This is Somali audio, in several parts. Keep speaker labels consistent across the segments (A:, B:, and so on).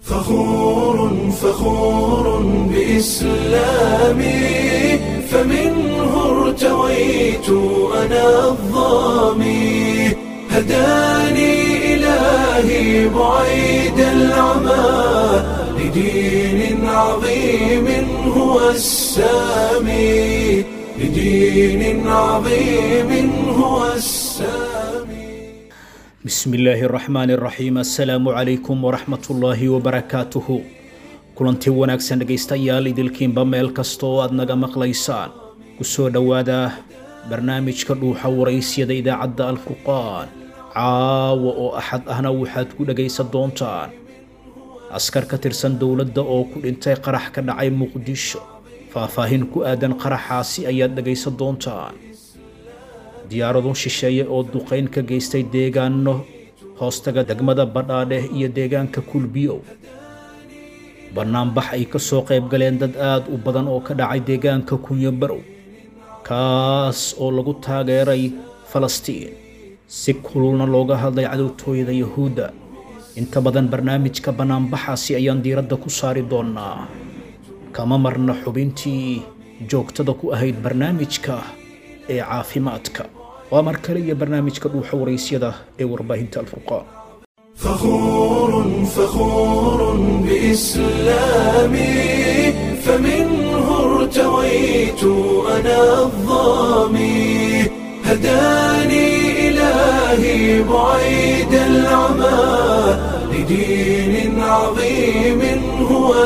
A: فخور فخور بإسلامي فمنه ارتويت أنا الظامي هداني إلهي بعيد العمى لدين عظيم هو السامي لدين عظيم هو السامي
B: بسم illaahi araxmaan araxiim assalaamu calaykum waraxmatullaahi wabarakaatuhu kulanti wanaagsan dhegaystayaal idilkiinba meel kasta oo aad naga maqlaysaan ku soo dhowaada barnaamijka dhuuxa waraysyada idaacadda alfurqaan caawa oo axad ahna waxaad ku dhegaysan doontaan askar ka tirsan dowladda oo ku dhintay qarax ka dhacay muqdisho faahfaahin ku aadan qaraxaasi ayaad dhegaysan doontaan diyaarado shisheeye oo duqayn ka geystay deegaano hoostaga degmada badhaadheh iyo deegaanka kulbiyow bannaanbax ay ka soo qayb galeen dad aad u badan oo ka dhacay deegaanka kunyo barow kaas oo lagu taageeray falastiin si kululna looga hadlay cadowtooyada yahuudda inta badan barnaamijka bannaanbaxaasi ayaan diiradda ku saari doonnaa kama marna xubintii joogtada ku ahayd barnaamijka ee caafimaadka waa mar kale iyo barnaamijka dhuuxa waraysyada ee warbaahinta alfurqaan
A: فخور فخور بإسلامي فمنه ارتويت أنا الظامي هداني إلهي بعيد العمى لدين عظيم هو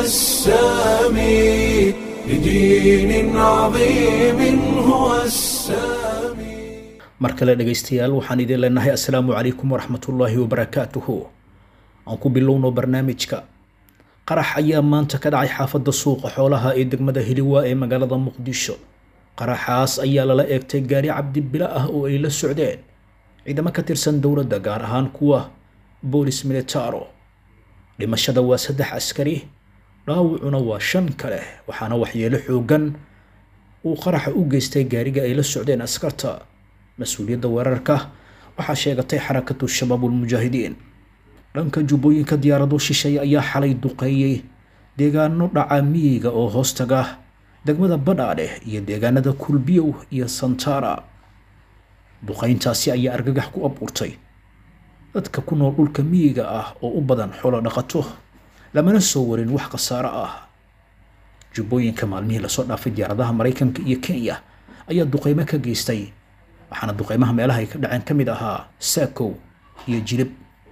A: السامي لدين عظيم هو السامي
B: mar kale dhegaystayaal waxaan idin leenahay assalaamu calaykum waraxmatullaahi wabarakaatuhu aan ku bilowno barnaamijka qarax ayaa maanta ka dhacay xaafadda suuqa xoolaha ee degmada hiliwaa ee magaalada muqdisho qaraxaas ayaa lala eegtay gaari cabdibila ah oo ay la socdeen ciidamo ka tirsan dowladda gaar ahaan kuwa boolis militaro dhimashada waa saddex askari dhaawacuna waa shan kale waxaana waxyeelo xoogan uu qaraxa u geystay gaariga ay la socdeen askarta mas-uuliyadda weerarka waxaa sheegatay xarakatu shabaabulmujaahidiin dhanka jubbooyinka diyaarado shisheeye ayaa xalay duqeeyey deegaano dhaca miyiga oo hoostaga degmada badhaadheh iyo deegaanada kulbiyow iyo santara duqayntaasi ayaa argagax ku abuurtay dadka ku nool dhulka miyiga ah oo u badan xoolo dhaqato lamana soo warin wax khasaaro ah jubbooyinka maalmihii lasoo dhaafay diyaaradaha maraykanka iyo kenya ayaa duqeymo ka geystay waxaana duqeymaha meelaha ay ka dhaceen ka mid ahaa saakow iyo jilib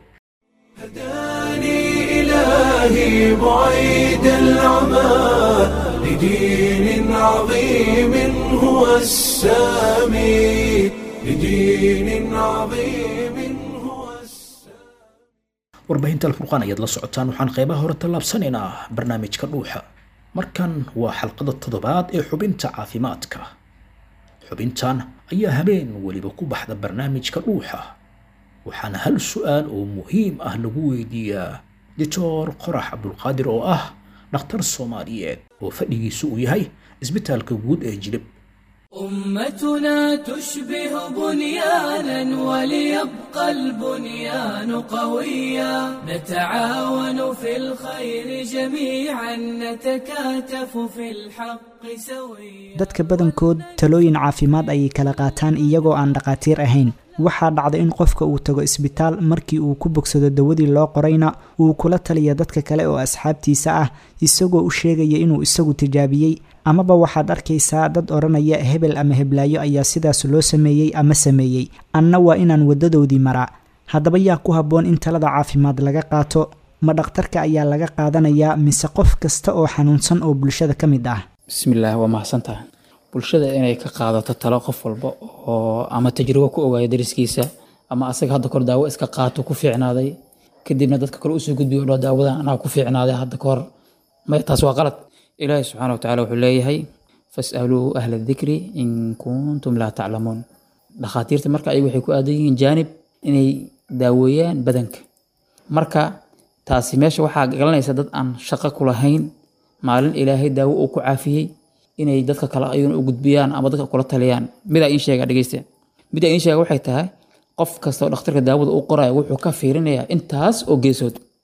A: هداني إلهي بعيد العمى لدين عظيم هو السامي لدين عظيم هو السامي
B: warbaahinta alfurqaan ayaad la socotaan waxaan qeybaha hore tallaabsanaynaa barnaamijka dhuuxa markan waa xalqada toddobaad ee xubinta caafimaadka xubintan ayaa habeen weliba ku baxda barnaamijka dhuuxa waxaana hal su-aal oo muhiim ah lagu weydiiyaa doctor qorax cabdulqaadir oo ah dhakhtar soomaaliyeed oo fadhigiisu uu yahay isbitaalka guud ee jilib
C: أمتنا تشبه بنيانا وليبقى البنيان قويا نتعاون في الخير جميعا نتكاتف في الحق سويا
D: dadka badankood talooyin caafimaad ayay kala qaataan iyagoo aan dhaqaatiir ahayn waxaa dhacda in qofka uu tago isbitaal markii uu ku bogsado dawadii loo qorayna uu kula taliya dadka kale oo asxaabtiisa ah isagoo u sheegaya inuu isagu tijaabiyey amaba waxaad arkaysaa dad odhanaya hebel ama heblaayo ayaa sidaas loo sameeyey ama sameeyey anna waa inaan waddadoodii maraa haddaba yaa ku habboon in talada caafimaad laga qaato ma dhakhtarka ayaa laga qaadanayaa mise qof kasta oo xanuunsan oo bulshada ka mid ah
E: bismillaah waa mahadsantahay bulshada inay ka qaadato talo qof walba oo ama tajribo ku ogaaya dariskiisa ama asaga hadda kahor daawo iska qaato ku fiicnaaday kadibna dadka kale usoo gudbiyo dho daawadan anaa ku fiicnaaday hadda kahor maya taas waa qalad ilaahi subxaana watacaala wuxuu leeyahay fasaluu ahla dikri in kuntum laa taclamuun dhakhaatiirta marka ayagu waxay ku aadan yihiin jaanib inay daaweeyaan badanka marka taasi meesha waxaa galanaysa dad aan shaqo ku lahayn maalin ilaahay daawo uu ku caafiyey inay dadka kale ayuuna u gudbiyaan ama dadka kula taliyaan midaa iin sheega dhegeysta midaa iin sheega waxay tahay qof kasta oo dhakhtarka daawada u qoraya wuxuu ka fiirinayaa intaas oo geesood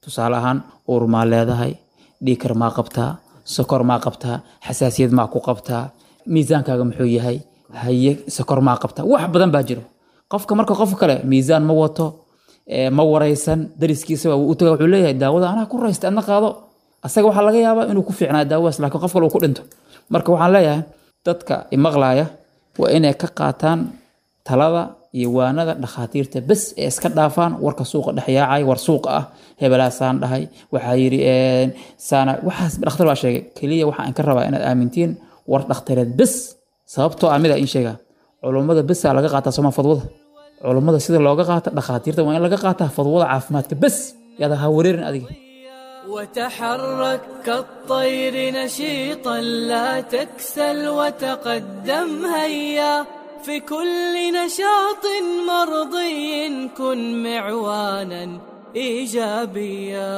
E: tusaale ahaan uur maa leedahay dhiikar maa qabtaa sokor maa qabtaa xasaasiyad maa ku qabtaa miisaankaaga muxuu yahay haye sokor maa qabtaa wax badan baa jiro qofka marka qof kale miisaan ma wato ee, ma waraysan dariskiisa waa u taga wuxuu leeyahay daawada anaa ku raysta adna qaado asaga waxaa laga yaabaa inuu ku fiicnaa daawadaas laakiin qof kale uu ku dhinto marka waxaan leeyahay dadka imaqlaaya waa inay ka qaataan talada iyo waanada dhakhaatiirta bes ee iska dhaafaan warka suuqa dhexyaacay war suuqa ah hebelaasaan dhahay waxaa yidhi een, saana waxaas dhakhtar baa sheegay keliya waxaan ka rabaa inaad aamintiin war dhakhtareed bes sababtoo ah mida in sheegaa culummada besaa laga qaataa soma fadwada culummada sida looga qaata dhakhaatiirta waa in laga qaataa fadwada caafimaadka bes yaada ha wareerin adiga
C: وتحرك كالطير نشيطا لا تكسل وتقدم هيا في كل نشاط مرضي كن معوانا ايجابيا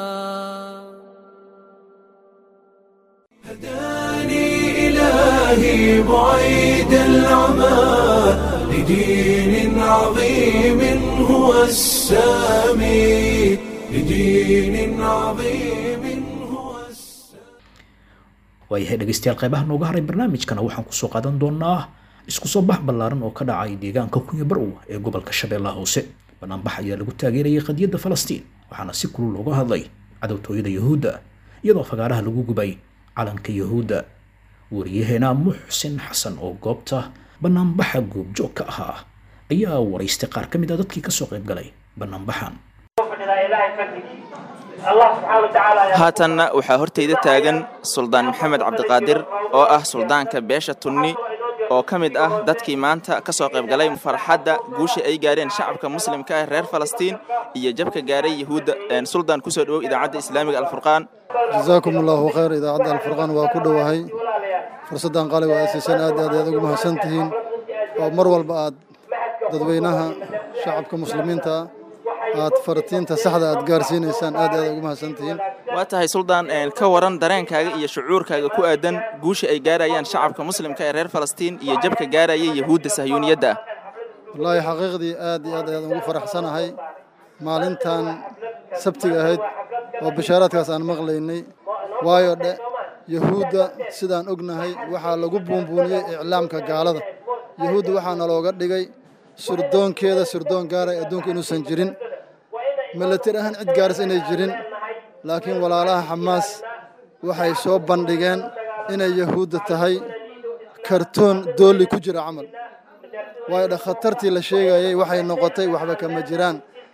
A: هداني إلهي بعيد العمى لدين عظيم هو السامي لدين عظيم هو السامي
B: waayahay dhegaystayaal qaybaha nooga haray barnaamijkana waxaan kusoo qaadan doonaa isku soo bax ballaaran oo ka dhacay deegaanka kunya barow ee gobolka shabeellaha hoose banaanbax ayaa lagu taageerayay qadiyadda falastiin waxaana si kulul looga hadlay cadowtooyada yuhuudda iyadoo fagaaraha lagu gubay calanka yuhuudda wariyaheena muxsin xasan oo goobta banaanbaxa goobjoog ka ahaa ayaa waraystay qaar ka mid a dadkii kasoo qayb galay banaanbaxan
F: haatanna waxaa hortayda taagan suldaan maxamed cabdiqaadir oo ah suldaanka beesha tunni oo ka mid ah dadkii maanta ka soo qayb galay farxadda guusha ay gaareen shacabka muslimka ah reer falastiin iyo jabka gaaray yuhuudda suldaan kusoo dhowow idaacadda islaamiga alfurqaan
G: jazaakum allahu khayr idaacadda alfurqaan waa ku dhowahay fursaddan qaaliga aad siiseen aad aad aad ugu mahadsan tihiin oo mar walba aad dadweynaha shacabka muslimiinta aad fartiinta saxda aad gaarsiinaysaan aad aad ugu mahadsan tihiin
F: waa tahay suldaan ka waran dareenkaaga iyo shucuurkaaga ku aadan guusha ay gaarayaan shacabka muslimka ee reer falastiin iyo jabka gaaraya yuhuudda sahyuuniyadda ah
G: wallaahi xaqiiqdii aad iyo aad ayaan ugu faraxsanahay maalintan sabtiga ahayd oo bishaaraadkaas aan maqlaynay waayo dhe yahuudda sidaan ognahay waxaa lagu buunbuuniyey iclaamka gaalada yahuudda waxaa nalooga dhigay surdoonkeeda surdoon gaaray adduunka inuusan jirin milatir ahaan cid gaaris inay jirin laakiin walaalaha xamaas waxay soo bandhigeen inay yahuudda tahay kartoon doolli ku jira camal waayo dhe khatartii la sheegayey waxay noqotay waxba kama jiraan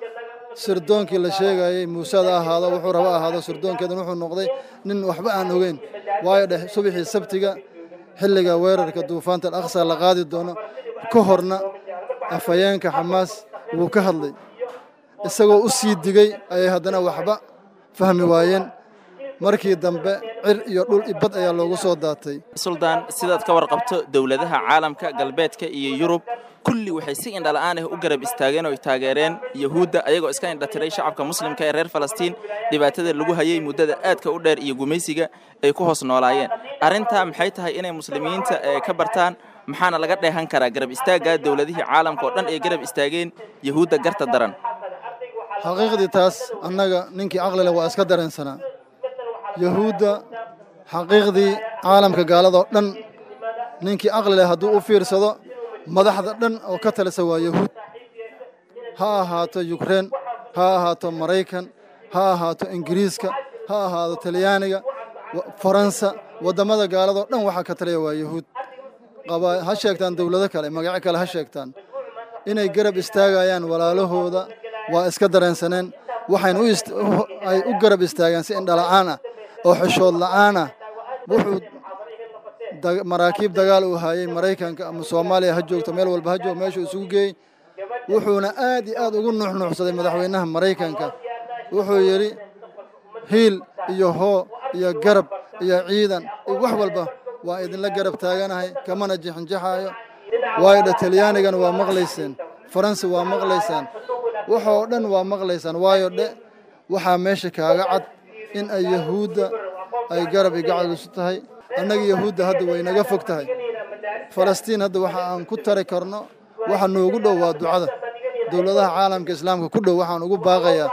G: sirdoonkii la sheegayey muusada ahaado wuxuu raba ahaado sirdoonkeedan wuxuu noqday nin waxba aan ogeyn waayo dheh subaxii sabtiga xilliga weerarka duufaanta alaqsa la qaadi doono ka horna afhayeenka xamaas wuu ka hadlay isagoo u sii digey ayay haddana waxba fahmi waayeen markii dambe cir iyo dhul ibad ayaa loogu soo daatay
F: suldaan sidaad ka warqabto dowladaha caalamka galbeedka iyo yurub kulli waxay si indhala'aan ah u garab istaageen oo ay taageereen yuhuudda ayagoo iska indhatiray shacabka muslimka ee reer falastiin dhibaatada lagu hayay muddada aadka u dheer iyo gumaysiga ay ku hoos noolaayeen arrintaa maxay tahay inay muslimiinta ka bartaan maxaana laga dheehan karaa garab istaagga dowladihii caalamka oo dhan ay garab istaageen yuhuudda garta daran
G: xaqiiqdii taas annaga ninkii caqlile waa iska dareensanaa yahuudda xaqiiqdii caalamka gaaladoo dhan ninkii caqlile hadduu u fiirsado madaxda dhan oo ka talisa waa yahuud ha ahaato yukrain ha ahaato maraykan ha ahaato ingiriiska ha ahaato talyaaniga faransa waddamada gaaladoo dhan waxaa ka taliya waa yahuud ha sheegtaan dowlado kale magacyo kale ha sheegtaan inay garab istaagayaan walaalahooda waa iska dareensaneen waxayna ay u garab istaageen si indhala'aan ah oo xishood la'aan ah wuxuu maraakiib dagaal uu hayay maraykanka ama soomaaliya ha joogto meel walba ha joog meeshuu isugu geeyey wuxuuna aad iyo aad ugu nuuxnuuxsaday madaxweynaha maraykanka wuxuu yidhi hiil iyo hoo iyo garab iyo ciidan iyo wax walba waa idinla garab taaganahay kamana jixinjaxaayo waayo dhe talyaanigana waa maqlayseen faransi waa maqlaysaan waxoo dhan waa maqlaysaan waayo dhe waxaa meesha kaaga cad in ay yahuudda ay garab igacalisu tahay annaga yahuudda hadda way naga fog tahay falastiin hadda waxa aan ku tari karno waxa noogu dhow waa ducada dowladaha caalamka islaamka ku dhow waxaan ugu baaqayaa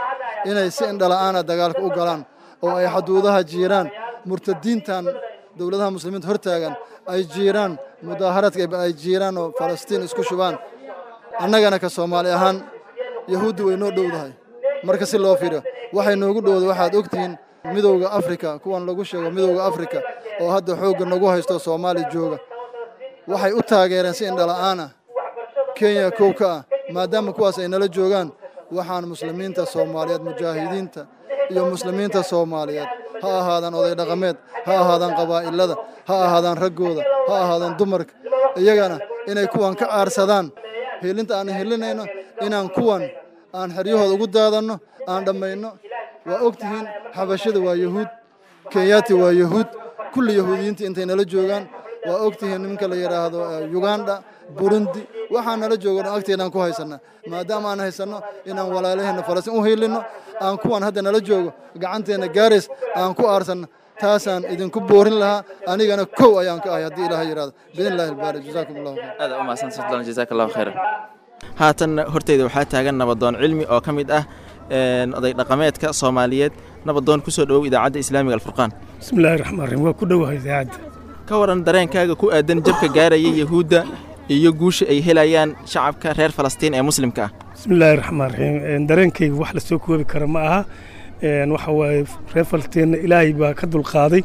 G: inay si indhala'aana dagaalka u galaan oo ay xaduudaha jiiraan murtadiintan dowladaha muslimiinta hortaagan ay jiiraan mudaaharadka ay jiiraan oo falastiin isku shubaan annagana ka soomaali ahaan yahuuddi way noo dhowdahay marka si loo fiiriyo waxay noogu dhowda waxaad ogtihiin midowda afrika kuwan lagu sheego midowda afrika oo hadda xoogga nagu haysto soomaali jooga waxay u taageereen si indhala'aana kenya kow ka ah maadaama kuwaas ay nala joogaan waxaan muslimiinta soomaaliyeed mujaahidiinta iyo muslimiinta soomaaliyeed ha ahaadaan oday dhaqameed ha ahaadaan qabaa'ilada ha ahaadaan raggooda ha ahaadaan dumarka iyagana inay kuwan ka aarsadaan hilinta aan hilinayno inaan kuwan aan xeryahooda ugu daadanno aan dhammayno waa og tihiin xabashada waa yahuud kenyaati waa yahuud kulli yahuudiyiinta intay nala joogaan waa og tihiin nimanka la yidhaahdo yuganda burundi waxaa nala joogo dhan agteedaan ku haysanna maadaama aan haysanno inaan walaalaheenna falastiin u hiilinno aan kuwan hadda nala joogo gacanteenna gaarays aan ku aarsanno taasaan idinku boorin lahaa anigana kow ayaan ka ahay haddii ilaha yidhahdo biidn illahi albaari jazaakum allahu khayr
F: aad u mahadsan sultaan jazaak allahu khayran haatan horteyda waxaa taagan nabadoon cilmi oo ka mid ah oday dhaqameedka soomaaliyeed nabadoon ku soo dhowow idaacadda islaamiga alfurqaan
H: bismillahi raxmaan raxiim waa ku dhowahay idaacadda
F: ka waran dareenkaaga ku aadan jabka gaaraya yahuudda iyo guusha ay helayaan shacabka reer falastiin ee muslimka ah
H: bismillaahi raxmaan raxiim dareenkayga wax la soo koobi kara ma aha waxa waaye reer falasteenna ilaahay baa ka dulqaaday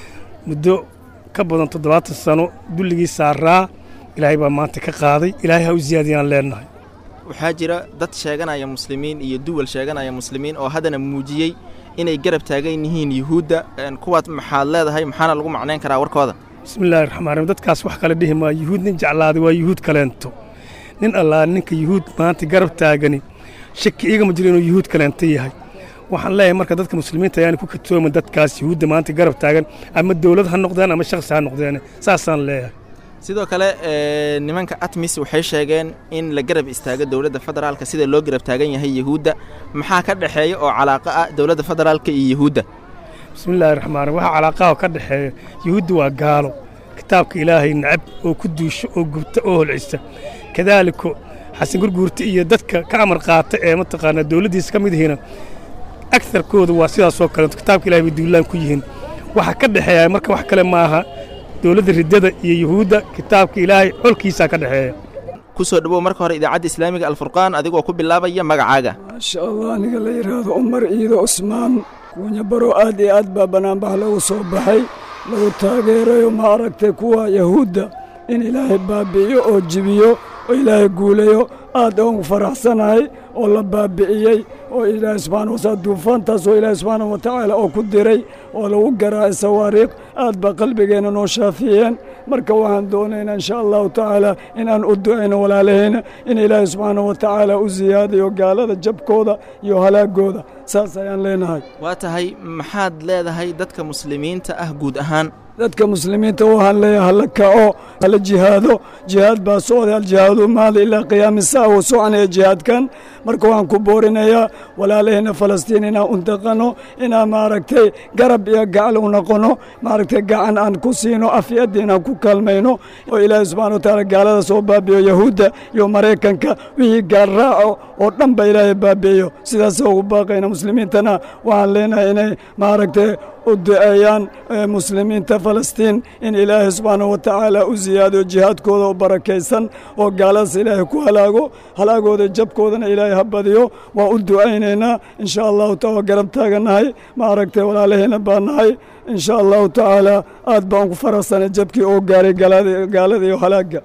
H: muddo ka badan toddobaatan sano dulligii saaraa ilaahay baa maanta ka qaaday ilaahay ha u ziyaadiyaan leenahay
F: waxaa jira dad sheeganaya muslimiin iyo duwal sheeganaya muslimiin oo haddana muujiyey inay garab taagan yihiin yuhuudda kuwaad maxaad leedahay maxaana lagu macnayn karaa warkooda
H: bismillahi raxmaan raxiim dadkaas wax kale dhihi maa yuhuud nin jeclaaday waa yuhuud kaleento nin allaa ninka yuhuud maanta garab taagani shaki igama jiro inuu yuhuud kaleento yahay waxaan leeyahay marka dadka muslimiinta ayaana ku katoomin dadkaas yuhuudda maanta garab taagan ama dowlad ha noqdeen ama shakhsi ha noqdeen saasaan leeyahay
F: sidoo kale nimanka atmis waxay sheegeen in la garab istaago dowladda federaalka sida loo garab taagan yahay yuhuudda maxaa ka dhexeeya oo calaaqa ah dowladda federaalka iyo yuhuudda
H: bismillahi raxmaan raxiim waxaa calaaqaha ka dhexeeya yuhuudda waa gaalo kitaabka ilaahay nacab oo ku duusho oo gubta oo holcisa kadaaliko xasan gurguurta iyo dadka ka amar qaata ee mataqaanaa dowladdiisa ka mid yihiina agarkooda waa sidaasoo kaleeto kitaabka ilahay bay duulaan ku yihiin waxaa ka dhexeeya marka wax kale maaha dowladda riddada iyo yuhuudda kitaabka ilaahay xolkiisaa ka dhexeeya
F: ku soo dhowow marka hore idaacadda islaamiga alfurqaan adigoo ku bilaabaya magacaaga
I: maasha allah aniga la yidhaahdo cumar ciido cusmaan kuunya baro aad iyo aad baa bannaanbax lagu soo baxay lagu taageerayo ma aragtay kuwa yahuudda in ilaahay baabi'iyo oo jibiyo oo ilaahay guulayo aad oon faraxsanahay oo la baabi'iyey oo ilaahay subxaana wataala duufaantaas oo ilaahay subxaana wa tacaala oo ku diray oo lagu garaacay sawaariikh aad baa qalbigeenna noo shaafiyeen marka waxaan doonaynaa insha allahu tacaala inaan u ducayno walaalahayna in ilaahay subxaana wa tacaala u siyaadayo gaalada jabkooda iyo halaagooda saas ayaan leenahay
F: waa tahay maxaad leedahay dadka muslimiinta ah guud ahaan
I: dadka muslimiinta waxaan leeyahay hala kaco hala jihaado jihaad baa socday aljihaadu maada ilaa qiyaami saa uu soconaya jihaadkan marka waxaan ku boorinayaa walaalaheenna falastiin inaan untaqano inaan maaragtay garab iyo gacal u noqono maaragtay gacan aan ku siino afyadda inaan ku kaalmayno oo ilaahay subxana wa tacaala gaalada soo baabi'iyo yahuudda iyo maraykanka wixii gaal raaco oo dhan ba ilaahay baabi'iyo sidaas ugu baaqayna muslimiintana waxaan leenahay inay maaragtay u duceeyaan muslimiinta falastiin in ilaahay subxaana wa tacaala u siyaadiyo jihaadkooda oo barakaysan oo gaaladaas ilaahay ku halaago halaagooda jabkoodana ilaahay ha badiyo waa u ducaynaynaa insha allahu taala garab taagannahay ma aragtay walaalahayna baa nahay insha allahu tacaala aad baan ku faraxsanay jabkii oo gaaray gaalada iyo halaagga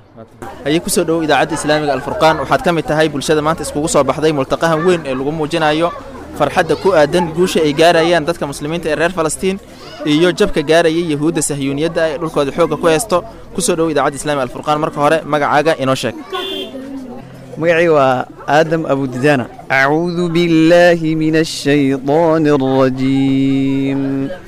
F: ayay ku soo dhowow idaacadda islaamiga alfurqaan waxaad ka mid tahay bulshada maanta iskugu soo baxday multaqahan weyn ee lagu muujinayo farxadda ku aadan guusha ay gaarayaan dadka muslimiinta ee reer falastiin iyo jabka gaaraya yahuudda sahyuuniyadda ee dhulkooda xoogga ku haysto ku soo dhowow idaacadda islamiga alfurqaan marka hore magacaaga inoo sheeg
J: magacii waa aadam abudidaana acuudu billaahi min ashaydaani alrajiim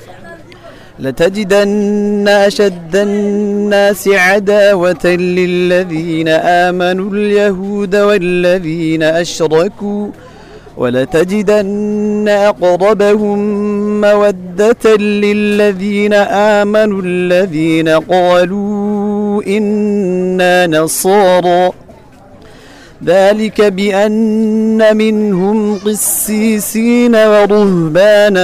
J: لتجدن أشد الناس عداوة للذين آمنوا اليهود والذين أشركوا ولتجدن أقربهم مودة للذين آمنوا الذين قالوا إنا نصارى ذلك بأن منهم قسيسين ورهبانا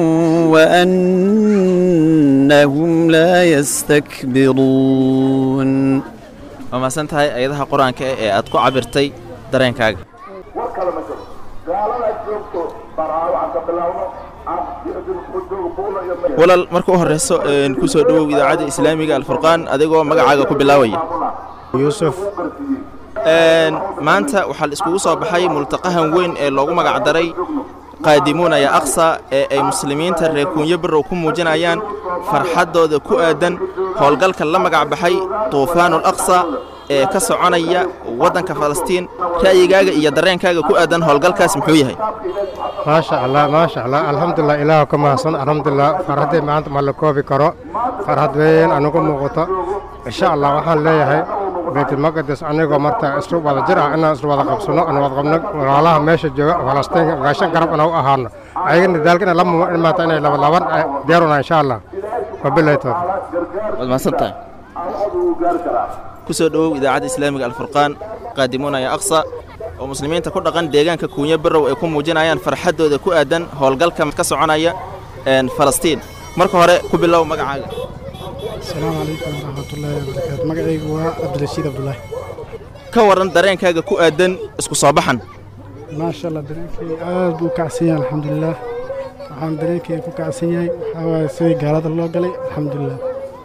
J: وأنهم لا يستكبرون
F: waa mahadsan tahay ayadaha qur-aanka ee aad ku cabirtay dareenkaaga walaal marka u horeyso ku soo dhowow idaacadda islaamiga alfurqaan adigoo magacaaga ku bilaawaya
K: yuusuf
F: maanta waxaa la iskugu soo baxay multaqahan weyn ee loogu magacdaray qaadimuuna ya aqsa ee ay muslimiinta reer kuunyo barrow ku muujinayaan farxaddooda ku aadan howlgalka la magac baxay tuufaanul aqsa ee ka soconaya waddanka falastiin ra'yigaaga iyo dareenkaaga ku aadan howlgalkaas muxuu yahay
K: maasha allah maasha allah alxamdulilah ilaah ka mahadsan alxamdulilah farxaddii maanta ma la koobi karo farxad weyn anugu muuqato insha allah waxaan leeyahay baytulmaqdis anigoo marta isku wada jir ah inaan isku wada qabsano aan wada qabno walaalaha meesha jooga falastiin gaashan garab inaan u ahaano ayagana daalka inay lama imaata inay labalaban diyaaruna insha allah wabilahi tawfiq
F: waad mahadsan tahay ku soo dhowow idaacadda islaamiga alfurqaan qaadimuuna ya aqsa oo muslimiinta ku dhaqan deegaanka kuunyo barrow ay ku muujinayaan farxaddooda ku aadan howlgalka ka soconaya falastiin marka hore ku bilow magacaaga
L: asalaamu calaykum waraxmatullaahi wabarakaatu magacaygu waa cabdirashiid cabdulaahi
F: ka waran dareenkaaga ku aadan isku soo baxan
L: maasha allah dareenkayga aad buu kacsan yahay alxamdulilah waxaan dareenkayga ku kacsan yahay waxaa waaye sidii gaalada loo galay alxamdulilah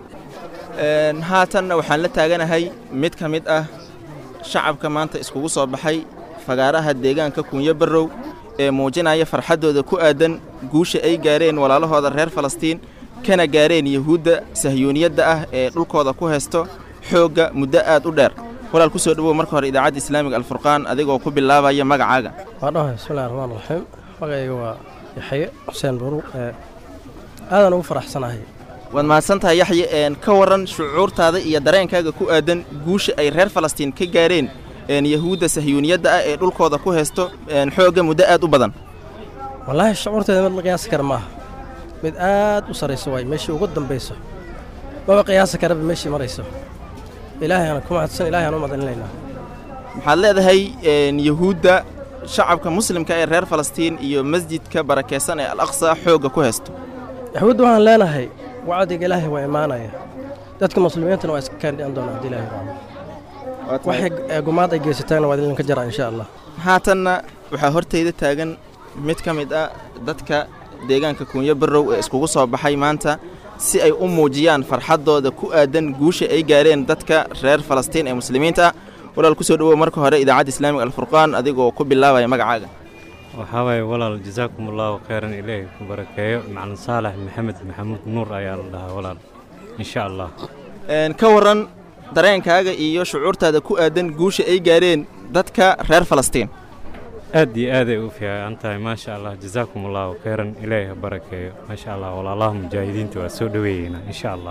F: haatanna waxaan la taaganahay mid ka mid ah shacabka maanta iskugu soo baxay fagaaraha deegaanka kuunyo barrow ee muujinaya farxaddooda ku aadan guusha ay gaareen walaalahooda reer falastiin kana gaareen yuhuudda sahyuuniyadda ah ee dhulkooda ku haysto xoogga muddo aad u dheer walaal ku soo dhowow marka hore idaacadda islaamiga alfurqaan adigoo ku bilaabaya magacaaga
M: waa dhahay bismillahi raxmaan raxiim magacayga waa yaxye xuseen buruw aadaan ugu faraxsanahay
F: waad mahadsan tahay yaxye ka waran shucuurtaada iyo dareenkaaga ku aadan guusha ay reer falastiin ka gaareen yahuudda sahyuuniyadda ah ee dhulkooda ku haysto xoogga muddo aad u badan
M: wallaahi shucuurteeda mid la qiyaasi kara maaha mid aad u sarrayso waay meeshii ugu dambayso maba qiyaasi karaba meeshii marayso ilaahayaan ku mahadsan ilaahayaan u madalinaynaa
F: maxaad leedahay yahuudda shacabka muslimka ee reer falastiin iyo masjidka barakaysan ee al aqsa xoogga ku haysto
M: yahuudda waxaan leenahay wacdiga ilaahay waa imaanaya dadka muslimiintana waa iska kaandhi'an doonaa haddii ilaahay raaco waxay gumaad ay geysataanna waa idinka jaraa insha allah
F: haatanna waxaa hortayda taagan mid ka mid ah dadka deegaanka kuunyo barrow ee iskugu soo baxay maanta si ay u muujiyaan farxaddooda ku aadan guusha ay gaareen dadka reer falastiin ee muslimiinta ah walaal ku soo dhowow marka hore idaacadda islaamiga alfurqaan adigoo ku bilaabaya magacaaga
N: waxaa waaye walaal jasaakum allaahu khayran ilaahi ku barakeeyo macalin saalax maxamed maxamuud nuur ayaa la dhahaa walaal insha allah
F: ka waran dareenkaaga iyo shucuurtaada ku aadan guusha ay gaareen dadka reer falastiin
N: aad iyo aaday u fiican tahay maasha allah jasaakum allaahu khayran ilaahi ha barakeeyo maasha allah walaalaha mujaahidiinta waa soo dhoweeyeynaa insha allah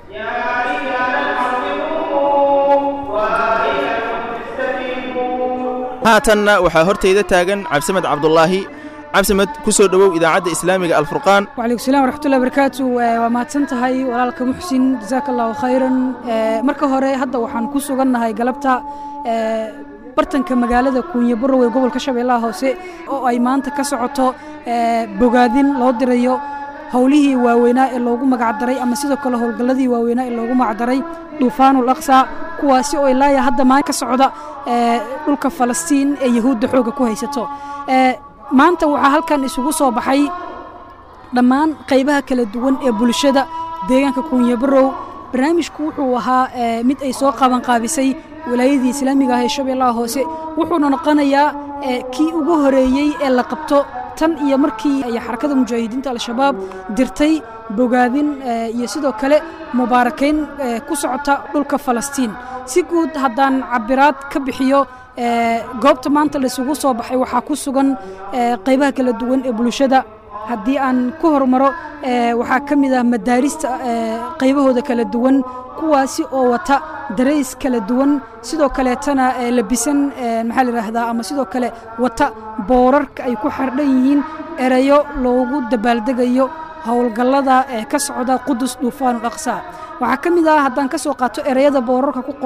F: haatanna waxaa hortayda taagan cabdisamed cabdulaahi cabdisamed ku soo dhowow idaacadda islaamiga alfurqaan
O: وعليكم السلام ورحمة الله وبركاته waa mahadsan tahay walaalka muxsin jazaaka allahu khayran marka hore hadda waxaan ku sugannahay galabta bartanka magaalada kuunye barrow ee gobolka shabeellaha hoose oo ay maanta ka socoto bogaadin loo dirayo howlihii waaweynaa ee loogu magacdaray ama sidoo kale howlgalladii waaweynaa ee loogu magacdaray duufaanul aqsa kuwaasi oo ilaaya hadda maan ka socda dhulka falastiin ee yahuudda xoogga ku haysato maanta waxaa halkan isugu soo baxay dhammaan qaybaha kala duwan ee bulshada deegaanka kuunye barrow barnaamijku wuxuu ahaa mid ay soo qabanqaabisay walaayadii islaamiga ah ee shabeellaha hoose wuxuuna noqonayaa kii ugu horeeyey ee la qabto tan iyo markii ay xarakada mujaahidiinta al-shabaab dirtay bogaadin iyo sidoo kale mubaarakayn ku socota dhulka falastiin si guud haddaan cabiraad ka bixiyo goobta maanta laisugu soo baxay waxaa ku sugan qaybaha kala duwan ee bulshada haddii aan ku hormaro waxaa ka mid ah madaarista qaybahooda kala duwan kuwaasi oo wata darays kala duwan sidoo kaleetana labisan maxaa la yidhaahdaa ama sidoo kale wata boorarka ay ku xardhan yihiin erayo loogu dabaaldegayo howlgallada ee ka socda qudus duufaanul aqsa waxaa ka mid ah haddaan ka soo qaato ereyada boorarka ku qoran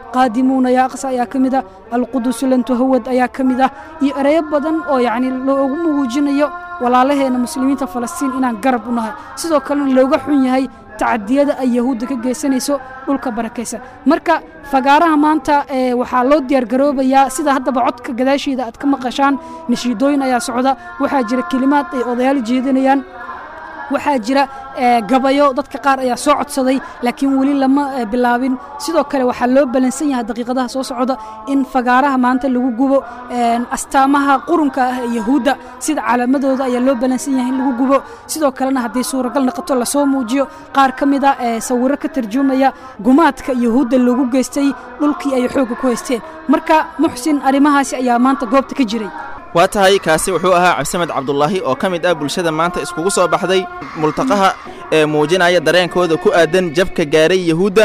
O: qaadimuuna yaa aqsa ayaa ka mid ah alqudusu lan tuhawad ayaa ka mid ah iyo ereyo badan oo yacni loogu muujinayo walaalaheena muslimiinta falastiin inaan garab u nahay sidoo kalena looga xun yahay tacadiyada ay yahuudda ka geysanayso dhulka barakaysan marka fagaaraha maanta ee waxaa loo diyaargaroobayaa sida haddaba codka gadaasheeda aad ka maqashaan nashiidooyin ayaa socda waxaa jira kelimaad ay odayaal jeedinayaan waxaa jira gabayo dadka qaar ayaa soo codsaday laakiin weli lama bilaabin sidoo kale waxaa loo balansan yahay daqiiqadaha soo socda in fagaaraha maanta lagu gubo astaamaha qurunka ah ee yahuudda sida calaamadooda ayaa loo balansan yahay in lagu gubo sidoo kalena haddii suuragal noqoto lasoo muujiyo qaar ka mid a sawiro ka tarjumaya gumaadka yahuudda loogu geystay dhulkii ay xoogga ku haysteen marka muxsin arrimahaasi ayaa maanta goobta ka jiray
F: waa tahay kaasi wuxuu ahaa cabdisamed cabdulaahi oo ka mid ah bulshada maanta iskugu soo baxday multaqaha ee muujinaya dareenkooda ku aadan jabka gaaray yahuudda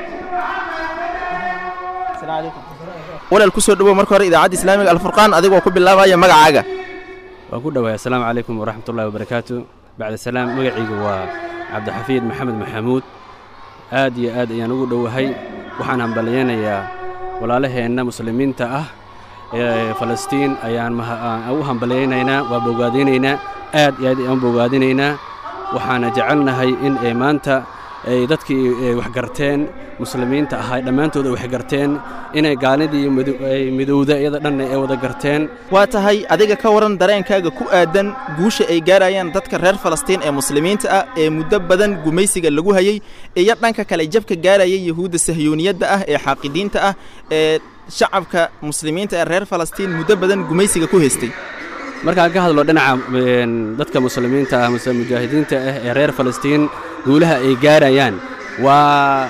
F: walaal ku soo dhowow marka hore idaacadda islaamiga alfurqaan adigoo ku bilaabaya magacaaga
P: waan ku dhowahay assalaamu calaykum waraxmatullahi wabarakaatu bacda salaam magacaygu waa cabdixafiid maxamed maxamuud aad iyo aad ayaan ugu dhowahay waxaan hambalyaynayaa walaalaheenna muslimiinta ah ee falastiin ayaan u hambalyaynaynaa waa bogaadinaynaa aad iyo aad ayaan bogaadinaynaa waxaana jecelnahay in ay maanta ay dadkii waxgarteen muslimiinta ahaa dhammaantooda waxgarteen inay gaalidii ay midowda iyada dhanna ay wada garteen
F: waa tahay adiga ka waran dareenkaaga ku aadan guusha ay gaarayaan dadka reer falastiin ee muslimiinta ah ee muddo badan gumaysiga lagu hayey iyo dhanka kale jabka gaaraya yahuudda sahyuuniyadda ah ee xaaqidiinta ah ee shacabka muslimiinta ee reer falastiin muddo badan gumaysiga ku haystay
P: markaan ka hadlo dhinaca dadka muslimiinta ah muse mujaahidiinta ah ee reer falastiin guulaha ay gaarayaan waa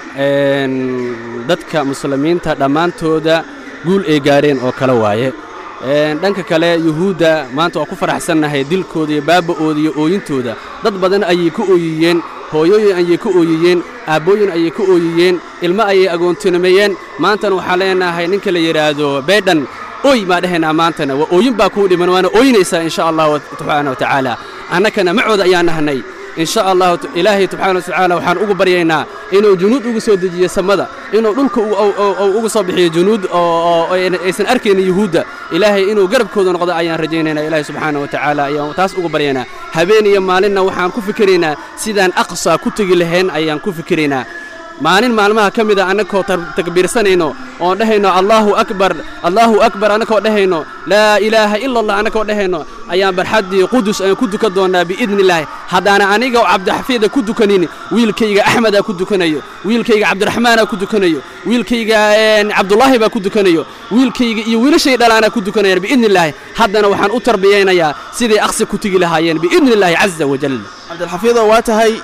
P: dadka muslimiinta dhammaantooda guul ay gaareen oo kale waaye dhanka kale yuhuudda maanta waa ku faraxsannahay dilkooda iyo baaba'ooda iyo ooyintooda dad badan ayay ku ooyiyeen hooyooyin ayay ku ooyiyeen aabbooyin ayay ku ooyiyeen ilmo ayay agoontinimeyeen maantana waxaan leenahay ninka la yidhaahdo beydhan oy maa dhehaynaa maantana waa ooyin baa kuu dhiman waana ooyinaysaa insha allahu subxaana wa tacaala annakana macooda ayaan nahnay in sha allahu ilaahay subxaana watacaala waxaan ugu baryaynaa inuu junuud ugu soo dejiyo samada inuu dhulka ugu soo bixiyo junuud oo aysan arkaynin yuhuudda ilaahay inuu garabkooda noqdo ayaan rajaynaynaa ilaahay subxaana wa tacaala ayaan taas ugu baryaynaa habeen iyo maalinna waxaan ku fikiraynaa sidaan aqsa ku tegi lahayn ayaan ku fikiraynaa maalin maalmaha ka mid a annagoo takbiirsanayno oon dhehayno allaahu akbar allaahu akbar annagoo dhehayno laa ilaaha ila allah annagoo dhehayno ayaan barxaddii qudus ayaan ku dukan doonnaa biidnillaahi haddaana aniga oo cabdixafiida ku dukanin wiilkayga axmedaa ku dukanayo wiilkayga cabdiraxmaanaa ku dukanayo wiilkayga cabdulaahi baa ku dukanayo wiilkayga iyo wiilashay dhalaanaa ku dukanayaan biidnillaahi haddana waxaan u tarbiyaynayaa siday aqsi ku tegi lahaayeen biidnillaahi caza wajal
F: cabdilxafiidoo waa tahay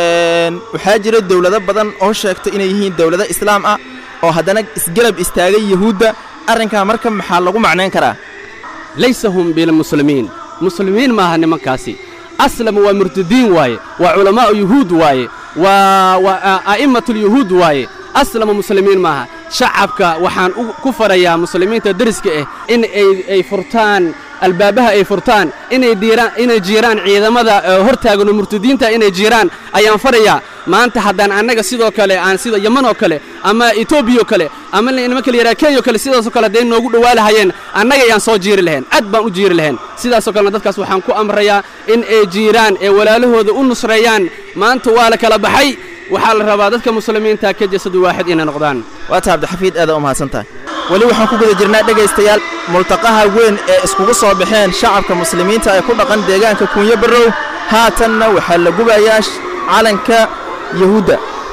F: waxaa jira dowlado badan oo sheegta inay yihiin dowlado islaam ah oo haddana isgarab istaagay yuhuudda arrinkaa marka maxaa lagu macnayn karaa
P: laysa hum bilmuslimiin muslimiin maaha nimankaasi aslamu waa murtadiin waaye waa culamaa'u yuhuud waaye waa waa a'immatulyuhuud waaye aslamu muslimiin maaha shacabka waxaan ku farayaa muslimiinta deriska ah in ay furtaan albaabaha ay furtaan inay diiraan inay jiiraan ciidamada hortaagano murtadiinta inay jiiraan ayaan farayaa maanta haddaan annaga sidoo kale aan sida yaman oo kale ama etoobiya oo kale ama nimanka la yidhaha kenya oo kale sidaasoo kale hadday noogu dhowaa lahayeen annaga ayaan soo jiiri lahayn cad baan u jiiri lahayn sidaasoo kalena dadkaas waxaan ku amrayaa in ay jiiraan ee walaalahooda u nusreeyaan maanta waa la kala baxay waxaa la rabaa dadka muslimiinta ka jasadu waaxid inay noqdaan
F: waa taa cabdixafiid aada u mahadsan tahay weli waxaan ku guda jirnaa dhegaystayaal multaqaha weyn ee iskugu soo baxeen shacabka muslimiinta ee ku dhaqan deegaanka kunyo barrow haatanna waxaa la gubayaa calanka yahuudda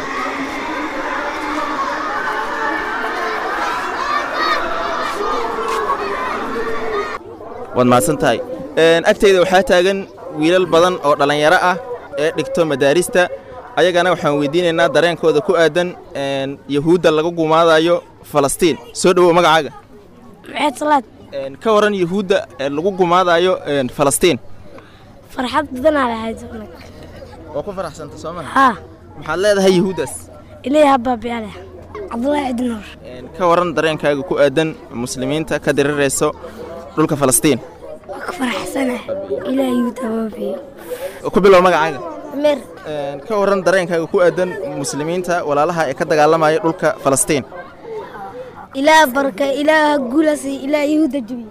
F: waad mahadsan tahay agtayda waxaa taagan wiilal badan oo dhallinyaro ah ee dhigto madaarista ayagana waxaan weydiinaynaa dareenkooda ku aadan yahuudda laga gumaadayo falastiin soo dhowow magacaaga
Q: maxayd salaad
F: ka waran yahuudda ee lagu gumaadayo falastiin
Q: farxad badanaa lahayd unag
F: waa ku faraxsanta soo maha
Q: haa
F: maxaad leedahay yahuuddaas
Q: ilaahi habaabiyaale cabdulaahi cidinoor
F: ka waran dareenkaaga ku aadan muslimiinta ka dirirayso dhulka falastiin
Q: waa ka faraxsanah ilaahi yuhuud habaabiyo
F: ku bilow magacaaga
Q: mer
F: ka waran dareenkaaga ku aadan muslimiinta walaalaha ee ka dagaalamaya dhulka falastiin
Q: ilaah barka ilaah guulasi ilaah yahuuda jabiyo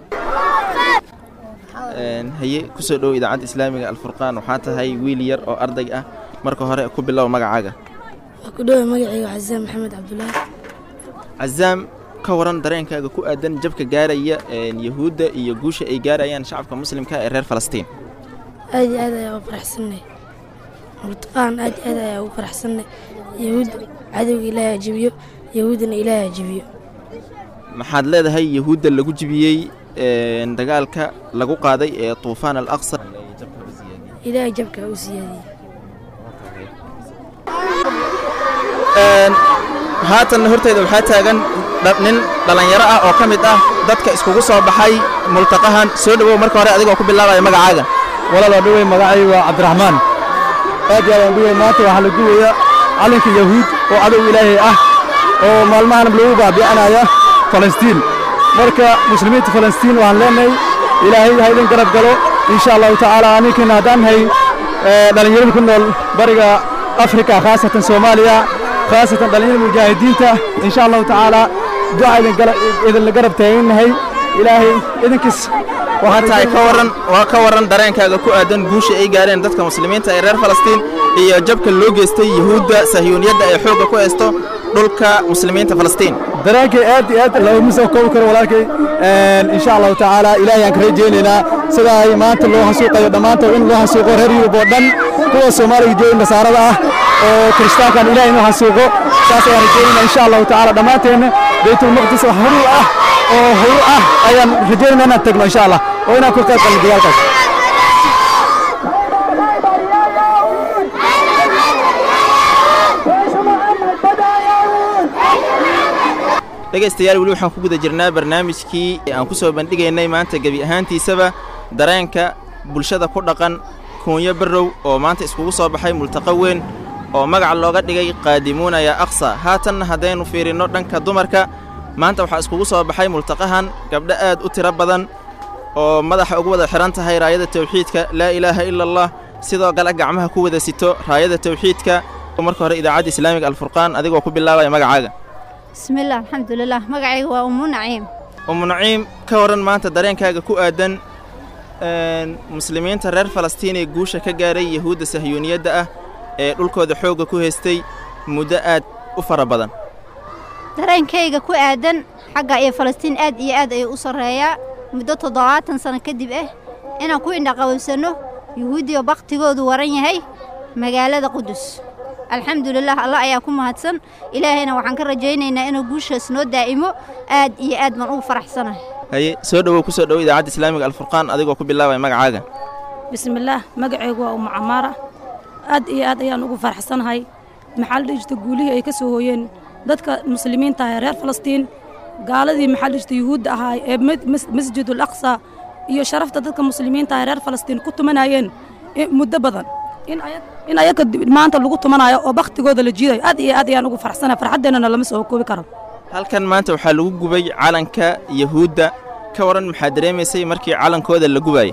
F: Een, haye kusoo dhow idaacadda islaamiga alfurqaan waxaa tahay wiil yar oo arday ah marka hore ku bilow magacaaga
Q: waxaa ku dhowa magacayga xasaan maxamed cabdulaahi
F: cazaam ka waran dareenkaaga ku aadan jabka gaaraya een, yahuudda iyo guusha ay gaarayaan shacabka muslimka ee reer falastiin
Q: aad iyo aad ayaa ugu faraxsannay murtaqaan aad iyo aad ayaa ugu faraxsannay yahuud cadowga ilaahay ha jabiyo yahuudana ilaahay ha jabiyo
F: maxaad leedahay yahuudda lagu jibiyey een, dagaalka lagu qaaday ee tuufaan al aqsa
Q: ilaahay jabka ha u siyaadiyey
F: Een, haatanna horteyda waxaa taagan dha- nin dhallinyaro ah oo ka mid ah dadka iskugu soo baxay multaqahan soo dhowow marka hore adigoo ku bilaabaya magacaaga
R: walaal dhawey magacaygu waa cabdiraxmaan aad iyo aad aan dhawey maanta waxaa la duwaya calanka yahuud oo cadow ilaahay ah oo maalmahan lagu baabi'anaya falastiin marka muslimiinta falastiin waxaan leenahay ilaahay ha idin garab galo insha allahu tacaala aninkana haddaan nahay eh, dhallinyarada ku nool bariga afrika khaasatan soomaaliya khaasatan dhallinyarada mujaahidiinta insha allahu tacaala duca idin gala- idinla garab taagannahay ilaahay idinkiis
F: waxaa tahay ka waran waa ka waran dareenkaaga ku aadan guusha ay gaareen dadka muslimiinta ee reer falastiin iyo jabka loo geystay yahuudda sahyuuniyadda ay xoogga ku haysto dhulka muslimiinta falastiin
R: dareenkay aad iyo aad loogama soo koobi karo walaalkay Een, insha allahu tacaala ilaahay aan ka rajaynaynaa sida ay maanta loo hasuuqayo dhammaantood in loo hasuuqo reer yurub oo dhan kuwa soomaaliga jooga nasaarada ah oo kiristaankan ilahay inuu hasuuqo saas ayaan rajaynaynaa insha allahu tacaala dhammaanteenna baytulmaqdis oo huru ah oo huru ah ayaan rajaynaynaa inaan tagno insha allah oo inaan ku qayb galno dagaalkaas
F: dhegaystayaal weli waxaan ku guda jirnaa barnaamijkii aan ku soo bandhigaynay maanta gebi ahaantiisaba dareenka bulshada ku dhaqan kuunyo barrow oo maanta iskugu soo baxay multaqa weyn oo magac looga dhigay qaadimuuna yaa aqsa haatanna haddaynu fiirinno dhanka dumarka maanta waxaa iskugu soo baxay multaqahan gabdho aad u tiro badan oo madaxa ugu wada xihan tahay raayada tawxiidka laa ilaaha ila allah sidoo kale gacmaha ku wada sito raayada tawxiidka marka hore idaacadda islaamiga alfurqaan adigoo ku bilaabaya magacaaga
S: bismillaah alxamdulilah magacayga waa umu naciim
F: umu naciim ka waran maanta dareenkaaga ku aadan een, muslimiinta reer falastiin ee guusha ka gaaray yahuudda sahyuuniyadda ah ee dhulkooda xoogga ku haystay muddo aad u fara badan
S: dareenkayga ku aadan xagga iyo falastiin aad iyo aad ayuu u sarreeyaa muddo toddobaatan sano kadib ah inaan ku indhaqabowsanno yuhuudiyo baktigoodu waran yahay magaalada qudus alxamdulilah allah ayaa ku mahadsan ilaahayna waxaan ka rajaynaynaa inuu guushaas noo daa'imo aad iyo aad baan ugu faraxsanahay
F: haye soo dhowow ku soo dhowo idaacadda islaamiga alfurqaan adigoo ku bilaabaya magacaaga
T: bismillaah magacaygu waa umu camaara aad iyo aad ayaan ugu faraxsanahay maxaa la dhihi jirta guulihii ay ka soo hooyeen dadka muslimiinta ah ee reer falastiin gaaladii maxaa la dhihi jirta yuhuudda ahaa ee mid- mas- masjidul aqsa iyo sharafta dadka muslimiinta ah ee reer falastiin ku tumanayeen i- muddo badan in aya- in ayaga dib- maanta lagu tumanayo oo baktigooda la jiidayo aad iyo aad ayaan ugu faraxsanahay farxaddeennana lama soo koobi karo
F: halkan maanta waxaa lagu gubay calanka yahuudda ka waran maxaa dareemaysay markii calankooda la gubayay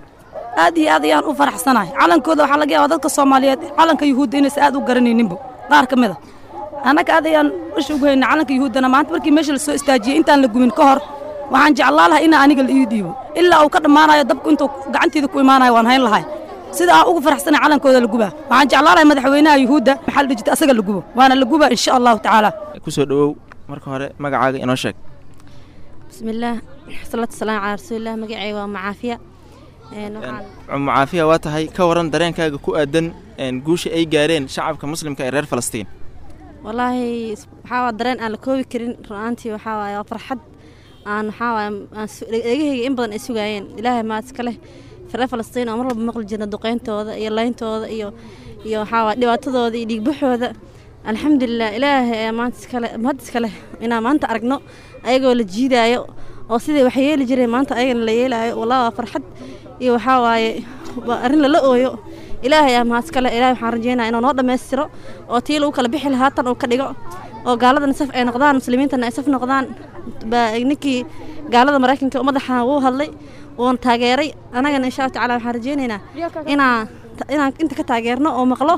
T: aad iyo aad ayaan u faraxsanahay calankooda waxaa laga yaabaa dadka soomaaliyeed calanka yuhuudda inaysan aad u garanayninba qaar ka mid a annaga aad ayaan isha ugu haynaa calanka yuhuuddana maanta markii meesha la soo istaajiyey intaan la gubin ka hor waxaan jeclaa lahaa inaa aniga la ii dhiibo ilaa uu ka dhammaanayo dabku intuu gacanteeda ku imaanayo waan hayn lahay sida aan ugu faraxsanahay calankooda la gubaa waxaan jeclaa lahay madaxweynaha yuhuudda maxaa la dhihi jirta asaga la gubo waana la gubaa insha allahu tacaala
F: ku soo dhowow marka hore magacaaga inoo sheeg
U: bismillaah salaatu wasalaamu calaa rasuulilah magacayga waa macaafiya Een, waxaan
F: cummo caafiya waa tahay ka waran dareenkaaga ku aadan een, guusha ay gaareen shacabka muslimka ee reer falastiin
U: wallaahi waxaa waa dareen aan la koobi karin run-aantii waxaa waaye waa farxad aan waxaa waaye aan su- dhegahayga in badan ay sugaayeen ilaahay maad iska leh reer falastiin oo mar walba maqli jirna duqeyntooda iyo leyntooda iyo iyo waxaa waaye dhibaatadooda iyo dhiigbaxooda alxamdulilah ilaahay ayaa maanta iskale mahad iska leh inaan maanta aragno ayagoo la jiidaayo oo sidii wax yeeli jireen maanta ayagana la yeelaayo wallahi waa farxad iyo waxaa waaye waa arrin lala ooyo ilaahay aa mahad iska leh ilaahay waxaan rajeynaya inuu noo dhammaystiro oo tii lagu kala bixi lahaa tan uu ka dhigo oo gaaladana saf ay noqdaan muslimiintana ay saf noqdaan baa ninkii gaalada maraykanka madaxa wuu hadlay wuuna taageeray annagana insha allah tacaala waxaan rajeynaynaa inaan inaan inta ka taageerno oo maqlo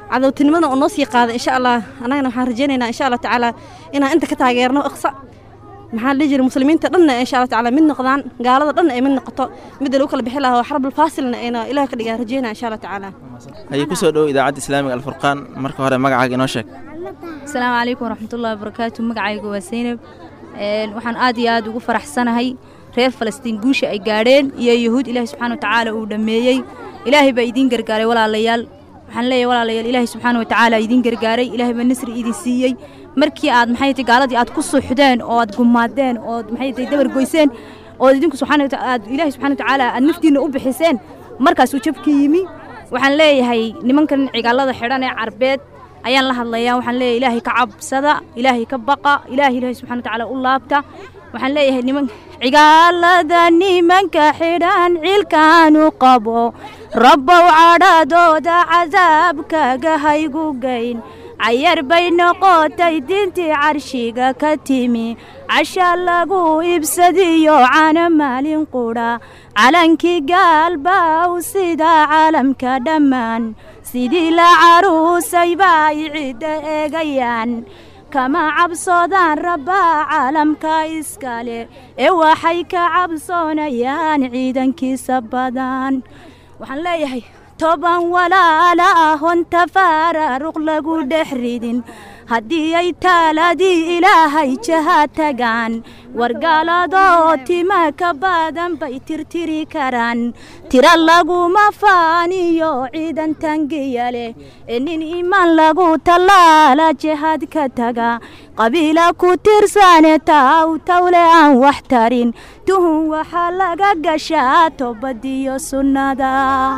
U: cadowtinimadana oo noo sii qaada insha allah annagana waxaan rajeynaynaa insha allah tacaala inaan inta ka taageerno iqsa maxaa la dhihi jiray muslimiinta dhanna insha allah tacaala mid noqdaan gaalada dhanna ay mid noqoto midda lagu kala bixi lahaa oo xarbul faasilna ayna ilaah ka dhigaa rajeynaa insha allah tacaala
F: ayay ku soo dhow idaacadda islaamiga alfurqaan marka hore magacaaga inoo sheeg
D: asalaamu calaykum waraxmatullahi wabarakaatu magacayga waa seynab waxaan aad iyo aad ugu faraxsanahay reer falastiin guusha ay gaadheen iyo yahuud ilaahay subxaana watacaala uu dhammeeyey ilaahay baa idiin gargaaray walaalayaal waxaan leeyahay walaalayaal ilaahay subxaana watacaala idiin gargaaray ilaahay baa nasri idin siiyey markii aad maxay tahay gaaladii aad ku suuxdeen oo aad gumaadeen oo maxay tahay dabar goyseen oo idinku subxaana aad ilaahay subxaana watacaala aad naftiinna u bixiseen markaasuu jabka yimi waxaan leeyahay nimankan cigaalada xidhan ee carbeed ayaan la hadlayaa waxaan leeyahay ilaahay ka cabsada ilaahay ka baqa ilaahay ilaahay subxana watacaala u laabta waxaan leeyahay niman cigaalada nimanka xidhan cilkaanu qabo rabbow cadhadooda cadaabkaga haygu geyn cayar bay noqotay diintii carshiga ka timi casha lagu ibsadiyo cana maalin qudha calankii gaalbaw sida caalamka dhammaan sidii la caruusay baa ay cidda eegayaan kama cabsoodaan rabbaa caalamka iskale ee waxay ka cabsoonayaan ciidankiisa badan waxaan leeyahay toban walaala ahon tafaararuq lagu dhex ridin haddii ay taaladii ilaahay jaha tagaan wargaaladoo tima ka badan bay tirtiri karaan tira laguma faaniyo ciidan tangiya leh ee nin imaan lagu tallaala jihaad ka taga qabiila ku tirsane taw tawle aan wax tarin tuhun waxaa laga gashaa toobadiyo sunnada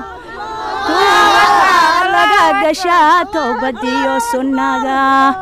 D: laga gashaa toobadiyo sunnada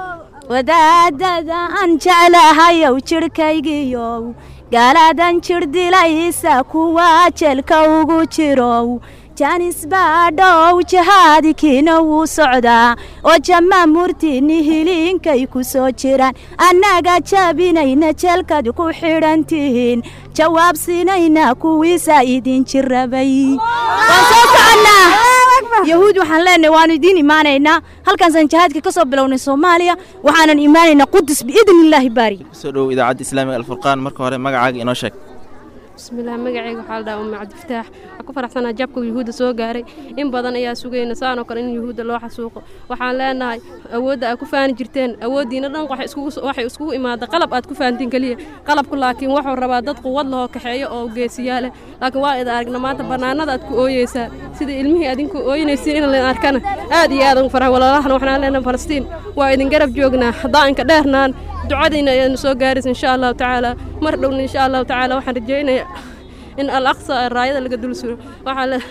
D: wadaadada aan jeclahayow jidhkaygiyow gaaladan jir dilaysa kuwa jeelka ugu jirow jaanis baadhow jahaadkiina wuu socdaa oo jama murtini hiliinkay ku soo jiraan annaga jabinayna jeelkaad ku xidhan tihiin jawaab siinayna kuwiisa idin jirabay waan soo soconnaa yahuud waxaan leenahay waanu idiin imaanaynaa halkaasaan jihaadka ka soo bilownay soomaaliya waxaanan imaanaynaa qudus biidni illaahi baari
F: kusoo dhow idaacadda islaamiga alfurqaan marka hore magacaaga inoo sheeg
V: bismillaah magacayga waxaa la dhahaa umme cabdifataax waxaan ku faraxsanaa jabka yuhuudda soo gaaray in badan ayaa sugayna saanoo kale in yuhuudda loo xasuuqo waxaan leenahay awoodda aad ku faani jirteen awooddiina dhan waxay iskugu imaada qalab aad ku fahantiin keliya qalabku laakiin wuxuu rabaa dad quwad lahoo kaxeeyo oo geesiyaa leh laakiin waa ida aragna maanta bannaanada aad ku ooyeysaa sida ilmihii adinku ooynaysiin in layn arkana aad iyo aad ugu farxay walaalahana waxaan leenahay falastiin waa idin garab joognaa daa'inka dheernaan ducadayna ayaanu soo gaaraysa insha allahu tacaala mar dhowna insha allahu tacaala waxaan rajaynayaa in al aqsa raayada laga dul suro waxaa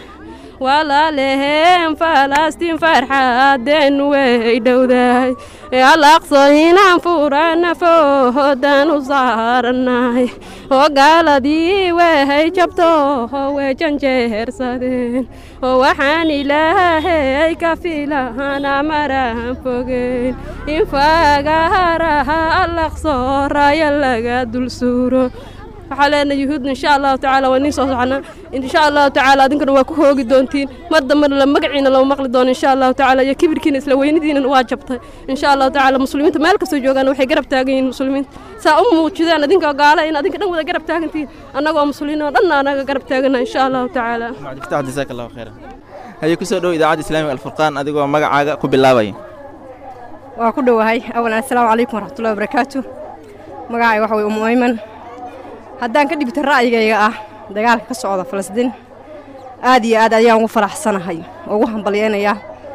V: walaaleheen falastiin farxaadeen way dhowdahay al aqso inaan furana foodan u saaranahay oo gaaladii way jabto way janjeersadeen oo waxaan ilaahay ka filana maraan fogeyn in fagaraha al aqso raaya laga dul suuro waxaa leenahay yuhuudna insha allahu tacaala waa nin soo soconaa insha allahu tacaala adinkuna waa ku hoogi doontiin mar dambena la magaciina lama maqli doono insha allahu tacaala iyo kibirkiina isla weynidiina waa jabtay insha allahu tacaala muslimiinta meel kastoo joogaan waxay garab taagan yihiin muslimiinta saa u muujidaan adinka gaala in adinka dhan wada garab taagantihiin annagoo muslimiin oo dhanna anaga garab taagana insha allahu tacaala
F: cabdifatax jazaak allahu khayran hayay kusoo dhow idaacadda islaamiga alfurqaan adigoo magacaaga ku bilaabaya
W: waa ku dhowahay awalan assalaamu calaykum waraxmatullahi wabarakaatu magacay waxa weye umu ayman haddaan ka dhibta ra'yigayga ah dagaalka ka socda falastiin aad iyo aad ayaan ugu faraxsanahay oo ugu hambalyaynayaa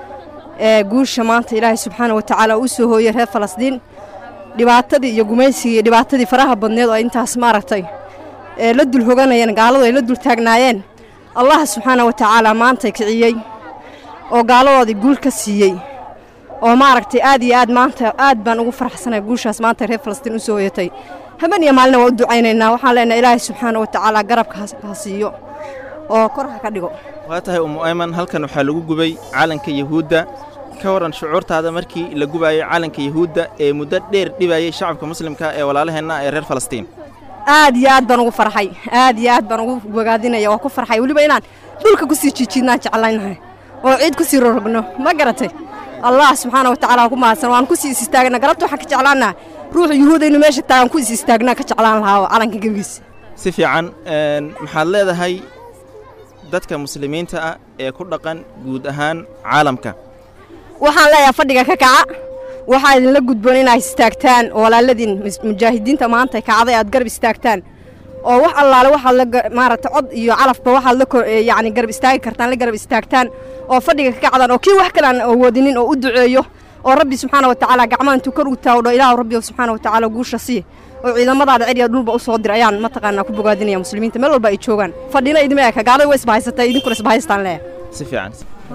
W: ee guusha maanta ilaahay subxaana wa tacaala u soo hooyey reer falastiin dhibaatadii iyo gumaysigii iyo dhibaatadii faraha badneed oo intaas maaragtay ee la dul hoganayeen gaaladu ay la dul taagnaayeen allah subxaana wa tacaala maantay kiciyey oo gaaladoodii guul ka siiyey oo maaragtay aad iyo aad maanta aad baan ugu faraxsanahay guushaas maanta reer falastiin u soo hoyatay haben iyo maalina waa u ducaynaynaa waxaan leenahay ilaahay subxaana wa tacaala garabka ha siiyo oo kor ha ka dhigo
F: waa tahay umu ayman halkan waxaa lagu gubay calanka yahuudda ka waran shucuurtaada markii la gubayay calanka yahuudda ee muddo dheer dhibayay shacabka muslimka ee walaalaheenna ee reer falastiin
W: aad iyo aad baan ugu farxay aad iyo aad baan ugu bogaadinaya waa ku farxay weliba inaan dhulka ku sii jiijiidnaan jeclaynahay oo ciid ku sii rorogno ma garatay allah subxaana wa tacaala ku mahadsan waan ku sii is istaagna galabta waxaan ka jeclaanaa ruuxa yuhuuda inuu meesha taagan ku is istaagnaa ka jeclaan lahaa oo calanka gebigiisa
F: si fiican een, maxaad leedahay dadka muslimiinta ah ee ku dhaqan guud ahaan caalamka
W: waxaan leeyahay fadhiga ka kaca waxaa idinla gudboon inaad istaagtaan oo walaaladiin mus- mujaahidiinta maanta kacday aad garab istaagtaan oo wax allaale waxaad la ga- maaragtay cod iyo calafba waxaad la ko- ee, yacni garab istaagi kartaan la garab istaagtaan oo fadhiga ka kacdaan oo kii wax kale aan awoodinin oo u duceeyo oo rabbi subxaana wa tacaala gacmaha intuu kor u taawdho ilaahu rabbi subxaana wa tacaala guusha sii oo ciidamadaada ceriya dhulba u soo dir ayaan mataqaanaa ku bogaadinaya muslimiinta meel walba ay joogaan fadhina idima eka gaalada way isbahaysatay idinkuna isbahaystaan leeyahay
F: si fiican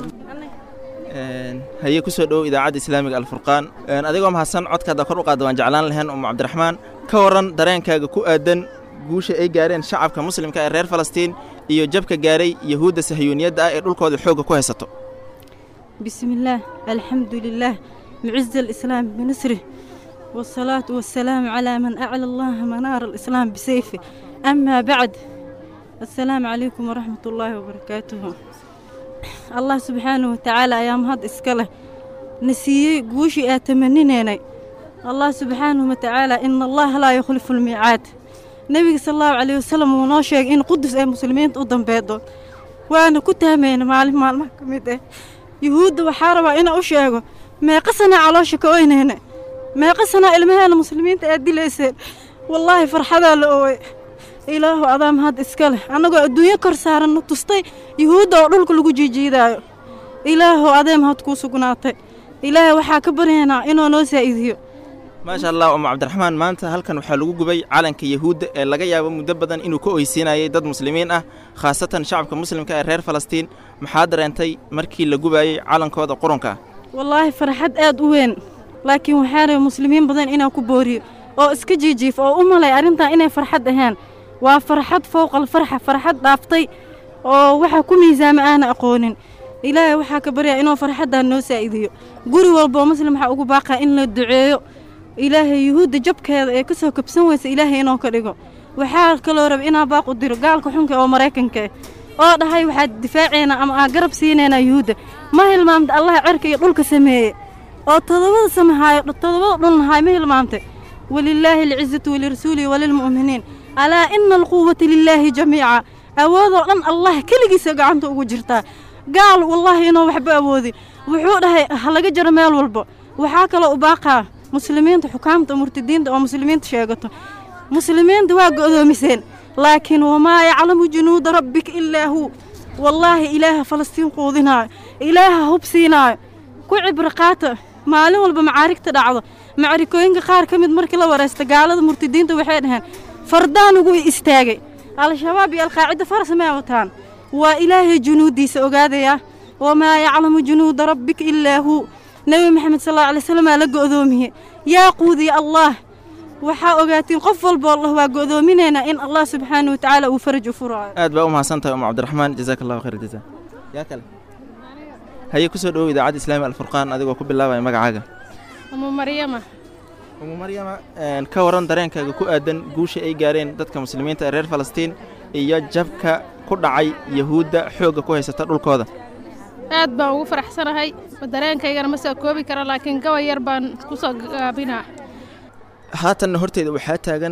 F: Een, haye ku soo dhowow idaacadda islaamiga alfurqaan Een, adigoo mahadsan codkaada kor u qaada waan jeclaan lahayn umu cabdiraxmaan ka waran dareenkaaga ku aadan guusha ay gaareen shacabka muslimka ee reer falastiin iyo jabka gaaray yahuudda sahiyuuniyadda ah ee dhulkooda xoogga ku haysato
T: بسم الله الحمد لله معز الإسلام بنصره والصلاة والسلام على من أعلى الله منار الإسلام بسيفه أما بعد السلام عليكم ورحمة الله وبركاته الله سبحانه وتعالى أيام هاد إسكاله نسيي قوشي آتمنينيني الله سبحانه وتعالى إن الله لا يخلف الميعاد نبي صلى الله عليه وسلم ونوشيك إن قدس أي مسلمين قدام بيضو وأنا كنت همين معلم معلم كميدة yuhuudda waxaa rabaa inaa u sheego meeqa sanaa caloosha ka oynayna meeqa sanaa ilmaheena muslimiinta aad dilayseen wallaahi farxadaa la ooway ilaahu adaa mahad iska leh annagoo adduunyo kor saaranna tustay yuhuudda oo dhulka lagu jiijiidaayo ilaahu adee mahad kuu sugnaatay ilaahay waxaa ka baryaynaa inuu noo saa'idiyo
F: maasha allah umu cabdiraxmaan maanta halkan waxaa lagu gubay calanka yahuudda ee laga yaabo muddo badan inuu ka oysiinayay dad muslimiin ah khaasatan shacabka muslimka ee reer falastiin maxaa dareentay markii la gubayey calankooda qurunka ah
T: wallaahi farxad aad u weyn laakiin waxaa rabay muslimiin badan inaan ku booriyo oo iska jiijiif oo u malay arrintan inay farxad ahaan waa farxad fowqal farxa farxad dhaaftay oo waxa ku miisaama aana aqoonin ilaahay waxaa ka baryaa inuu farxaddan noo saa'idiyo guri walboo muslim waxaa ugu baaqaa in la duceeyo ilaahay yuhuudda jabkeeda ee ka soo kabsan weysa ilaahay inuu ka dhigo waxaa kaloo raba inaa baaq u diro gaalka xunka oo maraykanka ah oo dhahay waxaad difaaceynaa ama aa garab siinaynaa yuhuudda ma hilmaamta allaha cerka iyo dhulka sameeye oo todobada samahaayo todobada dhulnahaay ma hilmaamtay walilaahi alcizatu walirasuulihi walilmu'miniin alaa ina alquwata lilaahi jamiica awoodoo dhan allah keligiisa gacanta ugu jirtaa gaal wallaahi inuu waxba awoodin wuxuu dhahay ha laga jaro meel walba waxaa kaloo u baaqaa muslimiinta xukaamta murtadiinta oo muslimiinta sheegato muslimiinta waa go'doomiseen laakiin wamaa yaclamu junuuda rabbika ilaa huu wallaahi ilaaha falastiin quudinaayo ilaaha hub siinaayo ku cibro qaata maalin walba macaarigta dhacdo macarikooyinka qaar ka mid markii la waraysta gaalada murtadiinta waxay dhaheen fardaan ugu istaagay al-shabaab iyo alqaacida faras may wataan waa ilaahay junuuddiisa ogaadaya wamaa yaclamu junuuda rabbika ilaa huu nebi maxamed sal alla alay slam aa la go'doomiye yaa quudiya allaah waxaa ogaatiin qof walba allah waa go'doominaynaa in allah subxaana watacaala uu faraj u furaayo
F: aad baa u mahadsan tahay umu cabdiraxmaan jazaaka allahu khayr jaza yaa kale haye ku soo dhowow idaacadda islaami alfurqaan adigoo ku bilaabaya magacaaga
V: umu maryama
F: umu maryama een, ka waran dareenkaaga ku aadan guusha ay gaareen dadka muslimiinta ee reer falastiin iyo jabka ku dhacay yahuudda xoogga ku haysata dhulkooda
V: aad baan ugu faraxsanahay dareenkaygana ma soo koobi kara laakiin gabay yar baan ku soo gaabinaa
F: haatanna horteeda waxaa taagan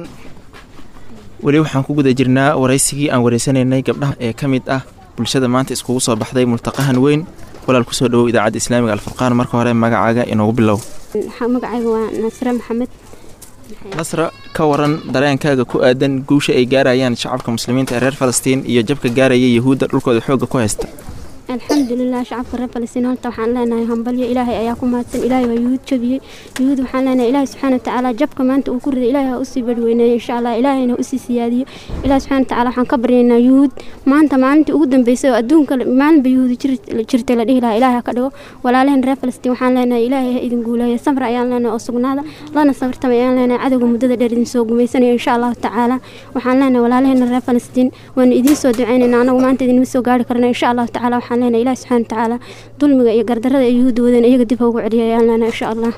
F: weli waxaan ku guda jirnaa waraysigii aan wareysanaynay gabdhaha ee ka mid ah bulshada maanta iskugu soo baxday multaqahan weyn walaal ku soo dhowow idaacadda islaamiga alfurqaan marka hore magacaaga inoogu bilow
A: magacayga waa nasre maxamed
F: nasra ka waran dareenkaaga ku aadan guusha ay gaarayaan shacabka muslimiinta ee reer falastiin iyo jabka gaaraya yahuudda dhulkooda xoogga ku haysta
A: alxamdulilah shacabka reer falastiin horta waxaan leenahay hambalyo ilaahay ayaa ku mahadsan ilaahay waa yuhuud jabiyey yuhuud waxaan leenahay ilaahay subxaana watacaala jabka maanta uu ku riday ilaahay ha usii badweyneeyo insha allah ilaahayna ha usii siyaadiyo ilaahay subxaana watacaala waxaan ka baryaynaa yuhuud maanta maalintii ugu dambeysay oo adduunka maalinba yuhuud jirtay la dhihi lahaa ilaahay ha ka dhigo walaalaheen reer falastiin waxaan leenahay ilaahay ha idin guuleeyo samra ayaan leenahay oo sugnaada lana samirtama ayaan leenahay cadowga muddada dheer idin soo gumaysanayo insha allahu tacaala waxaan leenahay walaalaheena reer falastiin waana idiin soo ducaynaynaa anagu maanta idinma soo gaari karna insha allahu tacaala waxaan leenahay ilaah subxaana watacaala dulmiga iyo gardarada ay yuhuudda wadeen iyaga dib ha ugu celiya ayaan leenahay insha allah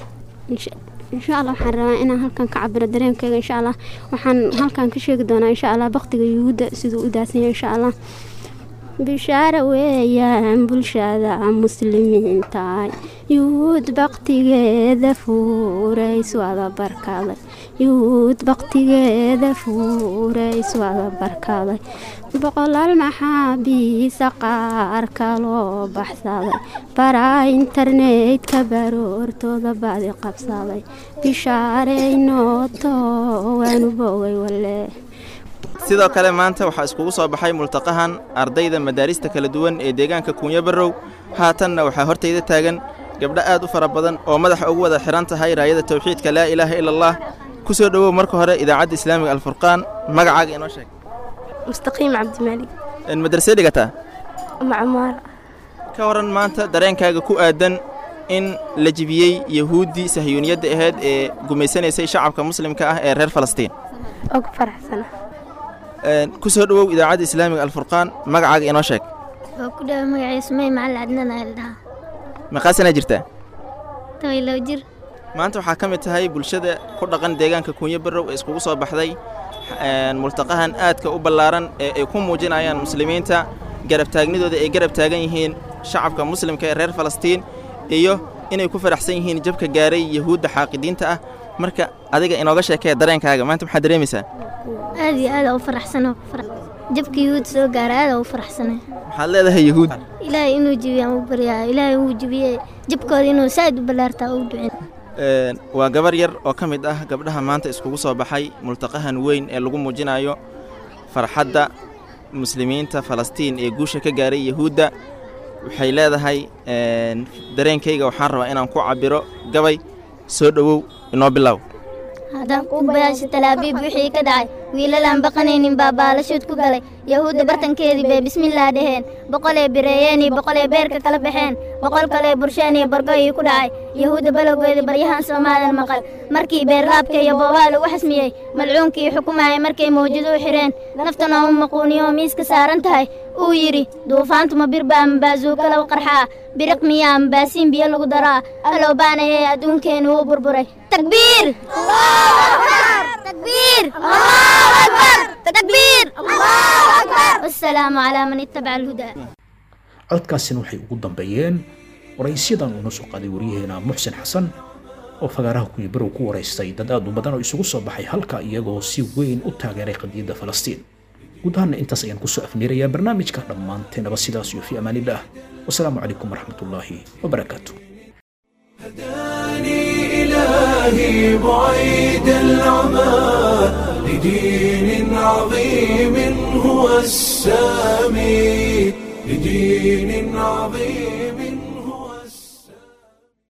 A: insha allah waxaan rabaa inaan halkan ka cabiro dareenkayga insha allah waxaan halkan ka sheegi doonaa insha allah baktiga yuhuudda siduu u daadsan yahay insha allah bishaara weeyaan bulshada muslimiinta yuhuud baktigeeda fuurays wada barkaday yuhuud baktigeeda fuurays wada barkaday boqolaal maxaabiisa qaar kaloo baxsaday baraa internetka baroortooda badi qabsaday bishaareynooto waanu bogay walee
F: sidoo kale maanta waxaa iskugu soo baxay multaqahan ardayda madaarista kala duwan ee deegaanka kuunyo barrow haatanna waxaa hortayda taagan gabdho aad u fara badan oo madaxa ugu wada xihan tahay raayada tawxiidka laa ilaaha ila allah ku soo dhowow marka hore idaacadda islaamiga alfurqaan magacaaga inoo sheeg
B: mustaqiim cabdimaalig
F: madrasee dhigataa
B: macmaar
F: ka waran maanta dareenkaaga ku aadan in la jibiyey yahuuddii sahyuuniyadda ahayd ee gumaysanaysay shacabka muslimka ah ee reer falastiin
B: oo ku faraxsana
F: ku soo dhowow idaacadda islaamiga alfurqaan magacaaga inoo sheeg
B: waa ku dhawa magacay sumey macalin cadnaan ayaa la dhahaa
F: meeqaa sanaa jirtaa
B: toban iyo labo jir
F: maanta waxaa ka mid tahay bulshada ku dhaqan deegaanka kuunyo barrow ee iskugu soo baxday multaqahan aadka u ballaaran ee ay ku muujinayaan muslimiinta garabtaagnidooda ay garab taagan yihiin shacabka muslimka ee reer falastiin iyo inay ku faraxsan yihiin jabka gaaray yahuudda xaaqidiinta ah marka adiga inooga sheekee dareenkaaga maanta maxaad dareemaysaa
B: aad iyo aad u faraxsano jabka yuhuud soo gaara aad u faraxsana
F: maxaad leedahay yahuud
B: ilaahay inuu jibiyo aan u baryaa ilaahay uu jibiye jabkooda inuu saaid u ballaartaa u ducin
F: waa gabar yar oo ka mid ah gabdhaha maanta iskugu soo baxay multaqahan weyn ee lagu muujinayo farxadda muslimiinta falastiin ee guusha ka gaaray yahuudda waxay leedahay dareenkayga waxaan rabaa inaan ku cabbiro gabay soo dhowow inoo bilow
B: haddaan ku bayaasha talaabiib wixii ka dhacay wiilalaan baqanaynin baa baalashood ku galay yahuudda bartankeedii bay bismillaah dhaheen boqolee bireeyeen iyo boqolee beerka kala baxeen boqol kalee bursheen iyo bargoyii ku dhacay yahuudda balowgeeda baryahan soomaadan maqal markii beerlaabka iyo boobaa lagu xasmiyey malcuunkii xukumayay markay mawjado u xidheen naftana u maquuniyo oo miiska saaran tahay uu yidhi duufaantuma birba ama baazuuka lagu qarxaa biriq miya ama baasiin biyo lagu daraa alow baanayee adduunkeennu wuu burburay takbiir takbiir takbiir wasalaamu calaa man ittabaca alhudaa
C: codkaasina waxay ugu dambeeyeen waraysiyadan uuna soo qaaday waryaheena muxsin xasan oo fagaaraha kuwii barow ku waraystay dad aad u badan oo isugu soo baxay halka iyagoo si weyn u taageeray qadiyadda falastiin guud ahaanna intaas ayaan kusoo afneerayaa barnaamijka dhammaanteenaba sidaas iyo fi amaanillaah wasalaamu calaykum waraxmatullaahi wabarakaatu
E: إلهي بعيد العمى لدين عظيم هو السامي لدين عظيم